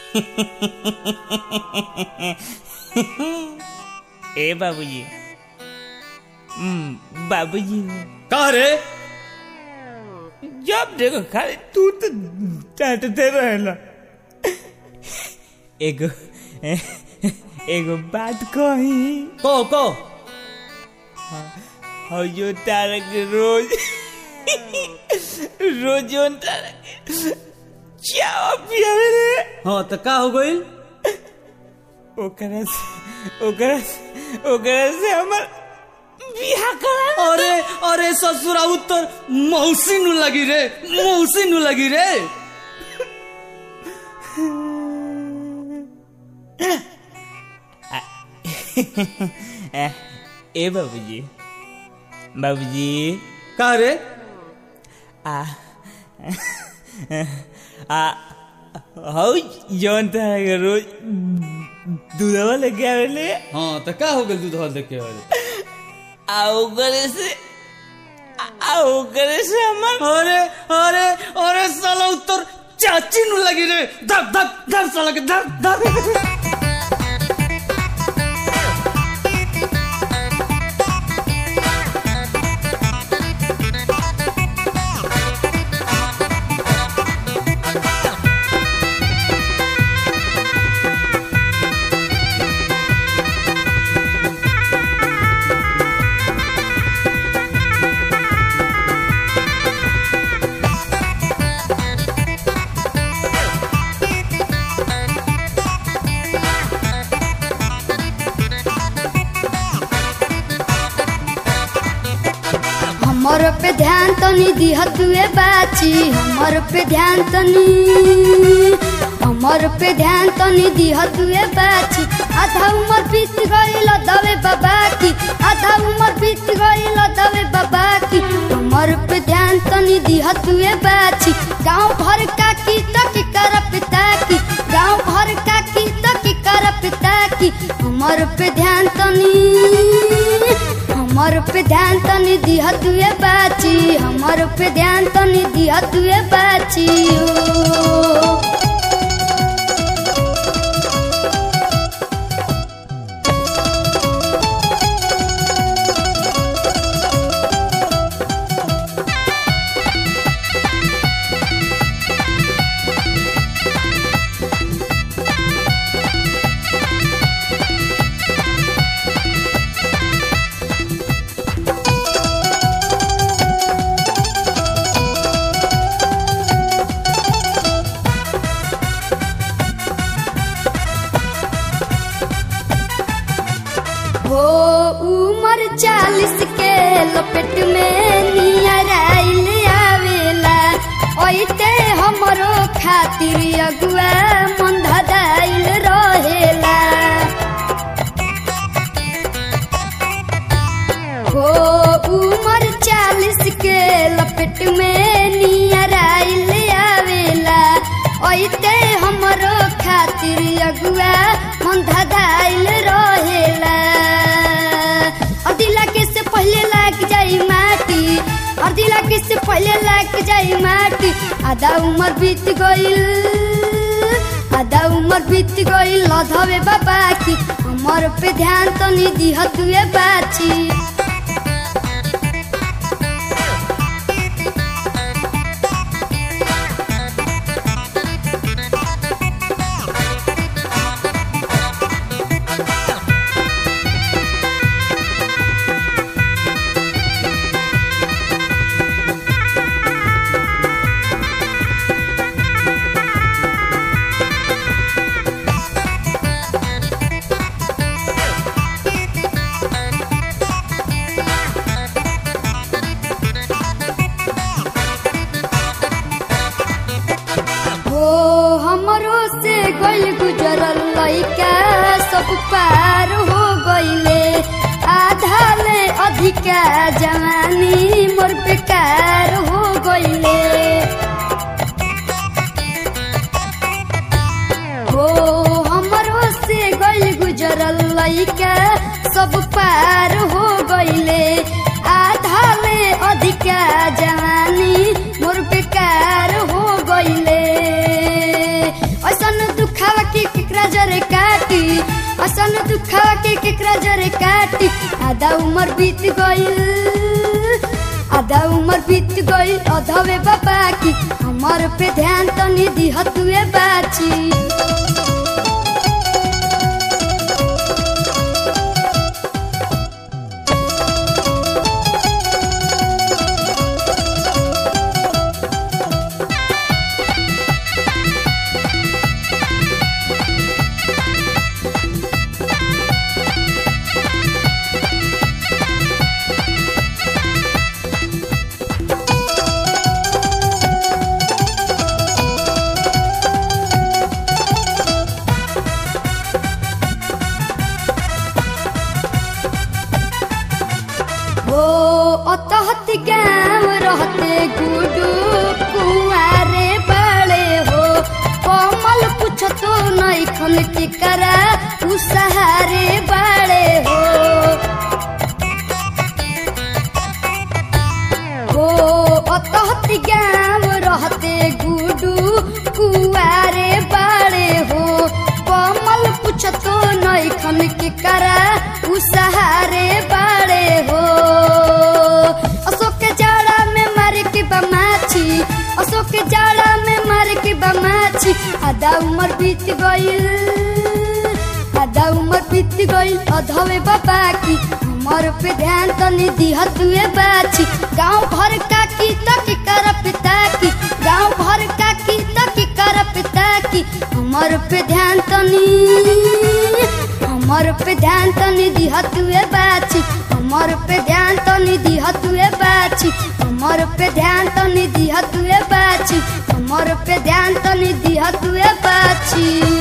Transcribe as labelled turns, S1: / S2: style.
S1: ए बाबूजी हम्म, बाबूजी
S2: का रे
S1: जब देखो खाली तू तो डांटते रहेला एगो एगो बात कही
S2: को को
S1: और जो तारा के रोज रोज जो तारा के चावा पियावे रे
S2: हाँ तो का हो गइल
S1: ओकरा से ओकरा से ओकरा से हमर बियाह करा
S2: अरे अरे ससुरा उत्तर मौसी नु लगी रे मौसी नु लगी रे
S1: ए ए बाबूजी बाबूजी
S2: का रे
S1: आ आ हौ जौन तरह के रोज दूधवा लेके आवेले
S2: हाँ तो का हो गइल दूध हल देखे वाले
S1: आ ओकरे से आ ओकरे से हमर
S2: अरे अरे अरे साला उत्तर चाची नु लगी रे धक धक धक साला के धक धक
S3: हमर पे ध्यान तनी दिहतुए बाची हमर पे ध्यान तनी हमर पे ध्यान तनी दिहतुए बाची आधा उमर बीत गइल दवे बाबा की आधा उमर बीत गइल दवे बाबा की हमर पे ध्यान तनी दिहतुए बाची गांव भर का की तक कर पिता की गांव भर का की तक कर पिता की हमर पे ध्यान तनी हमर पे ध्यान तनी दिह तुए बाची हमर पे ध्यान तनी दिह तुए बाची ओ। हो उमर चालीस के लपेट में नियर आइल आवेला ओइते हमरो खातिर अगुआ मन धदाइल रहेला हो उमर चालीस के लपेट में नियर आइल आवेला ओइते हमरो खातिर अगुआ मन धदाइल रहेला अदिला के से पहले लाग जाई माटी अदिला के से पहले लाग जाई माटी आधा उमर बीत गइल आधा उमर बीत गइल लधवे बाबा की हमर पे ध्यान तनी दिहतुए बाची हो हमरो से गइल गुजरल लइका सब पार हो गइले आधा ले अधिका जवानी मोर बेकार हो गइले हो हमरो से गइल गुजरल लइका सब पार हो गइले आधा ले अधिका जवानी मोर बेकार हो गइले ऐसन दुखावा आधा उम्र बीत गइल आधा उम्र बीत गइल अधवे बाबा की हमर पे ध्यान तनी दिहतुए बाची हो अतहत गाँव रहते गुडू कुआरे बड़े हो कमल कुछ तो नहीं खन के करा उ सहारे बड़े हो हो अतहत गाँव रहते गुडू कुआरे बड़े हो कमल कुछ तो नहीं खन के करा उ सहारे बड़े हो अशोक के जाड़ा में मारे के बमाची अशोक के जाड़ा में मारे के बमाची आधा उम्र बीत गइल आधा उम्र बीत गइल अधवे बाबा की हमर पे ध्यान तनी दिहतुए बाची गांव भर का की तक कर पिता की गांव भर का की तक कर पिता की हमर पे ध्यान तनी हमर पे ध्यान तनी दिहतुए बाची हमर पे ध्यान तनी दिहतुए बाची हमर पे ध्यान तनी दिहतुए बाची हमर पे ध्यान तनी दिहतुए बाची